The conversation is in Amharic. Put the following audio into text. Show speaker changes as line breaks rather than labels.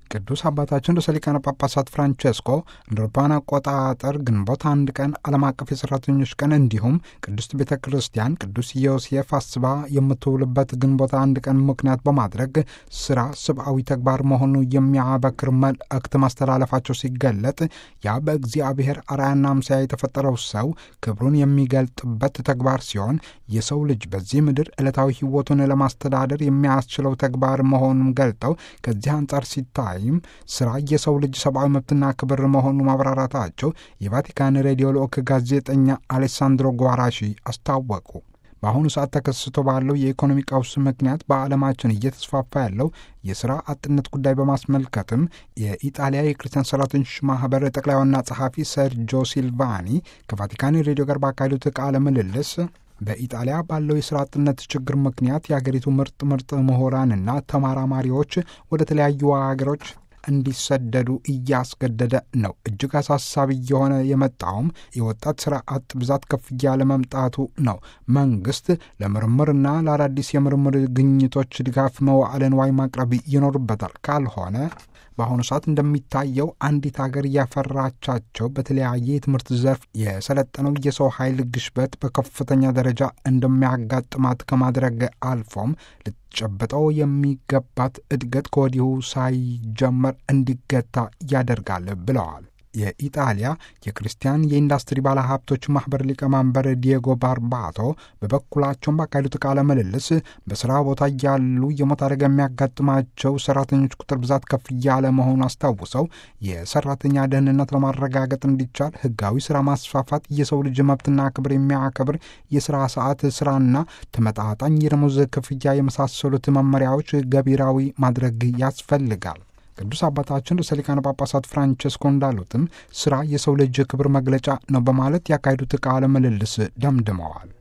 ቅዱስ አባታችን ርዕሰ ሊቃነ ጳጳሳት ፍራንቼስኮ እንደ አውሮፓውያን አቆጣጠር ግንቦት አንድ ቀን ዓለም አቀፍ የሠራተኞች ቀን እንዲሁም ቅድስት ቤተ ክርስቲያን ቅዱስ ዮሴፍ አስባ የምትውልበት ግንቦት አንድ ቀን ምክንያት በማድረግ ስራ ሰብአዊ ተግባር መሆኑ የሚያበክር መልእክት ማስተላለፋቸው ሲገለጥ ያ በእግዚአብሔር አርአያና አምሳያ የተፈጠረው ሰው ክብሩን የሚገልጥበት ተግባር ሲሆን የሰው ልጅ በዚህ ምድር ዕለታዊ ሕይወቱን ለማስተዳደር የሚያስችለው ተግባር መሆኑን ገልጠው ከዚህ አንጻር ሲታይ ይም ስራ የሰው ልጅ ሰብአዊ መብትና ክብር መሆኑ ማብራራታቸው የቫቲካን ሬዲዮ ልዑክ ጋዜጠኛ አሌሳንድሮ ጓራሺ አስታወቁ። በአሁኑ ሰዓት ተከስቶ ባለው የኢኮኖሚ ቀውስ ምክንያት በዓለማችን እየተስፋፋ ያለው የሥራ አጥነት ጉዳይ በማስመልከትም የኢጣሊያ የክርስቲያን ሠራተኞች ማኅበር ጠቅላይ ዋና ጸሐፊ ሰርጆ ሲልቫኒ ከቫቲካን ሬዲዮ ጋር ባካሄዱት ቃለ ምልልስ በኢጣሊያ ባለው የሥራ አጥነት ችግር ምክንያት የአገሪቱ ምርጥ ምርጥ ምሁራንና ተመራማሪዎች ወደ ተለያዩ ሀገሮች እንዲሰደዱ እያስገደደ ነው። እጅግ አሳሳቢ እየሆነ የመጣውም የወጣት ሥራ አጥ ብዛት ከፍ እያለ መምጣቱ ነው። መንግሥት ለምርምርና ለአዳዲስ የምርምር ግኝቶች ድጋፍ መዋዕለ ንዋይ ማቅረብ ይኖርበታል። ካልሆነ በአሁኑ ሰዓት እንደሚታየው አንዲት ሀገር እያፈራቻቸው በተለያየ የትምህርት ዘርፍ የሰለጠነው የሰው ኃይል ግሽበት በከፍተኛ ደረጃ እንደሚያጋጥማት ከማድረግ አልፎም ልትጨብጠው የሚገባት እድገት ከወዲሁ ሳይጀመር እንዲገታ ያደርጋል ብለዋል። የኢጣሊያ የክርስቲያን የኢንዱስትሪ ባለሀብቶች ማኅበር ሊቀመንበር ዲየጎ ባርባቶ በበኩላቸውን ባካሄዱት ቃለ ምልልስ በሥራ ቦታ እያሉ የሞት አደጋ የሚያጋጥማቸው ሠራተኞች ቁጥር ብዛት ከፍ እያለ መሆኑን አስታውሰው የሠራተኛ ደህንነት ለማረጋገጥ እንዲቻል ሕጋዊ ሥራ ማስፋፋት፣ የሰው ልጅ መብትና ክብር የሚያከብር የሥራ ሰዓት ሥራና ተመጣጣኝ የደሞዝ ክፍያ የመሳሰሉት መመሪያዎች ገቢራዊ ማድረግ ያስፈልጋል። ቅዱስ አባታችን ርዕሰ ሊቃነ ጳጳሳት ፍራንቸስኮ እንዳሉትም ሥራ የሰው ልጅ ክብር መግለጫ ነው በማለት ያካሄዱት ቃለ ምልልስ ደምድመዋል።